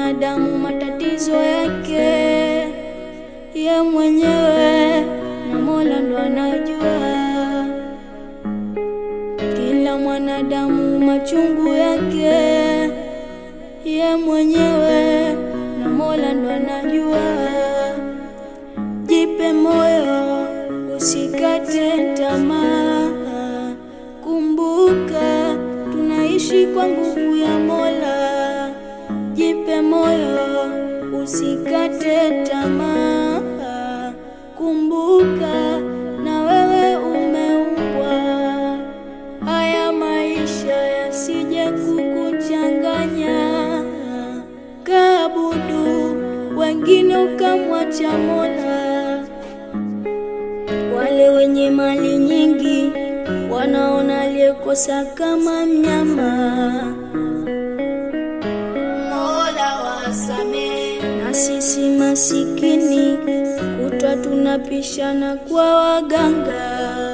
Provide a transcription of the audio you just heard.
mwanadamu matatizo yake ye mwenyewe na Mola ndo anajua. Kila mwanadamu machungu yake ye mwenyewe na Mola ndo anajua. Jipe moyo, usikate tamaa. Kumbuka tunaishi kwa nguvu ya Mola. Jipe moyo, usikate tamaa. Kumbuka na wewe umeumbwa. Haya maisha yasije kukuchanganya, kaabudu wengine ukamwacha Mola. Wale wenye mali nyingi wanaona aliyekosa kama mnyama. Mola wasamehe, na sisi masikini kutwa tunapishana kwa waganga.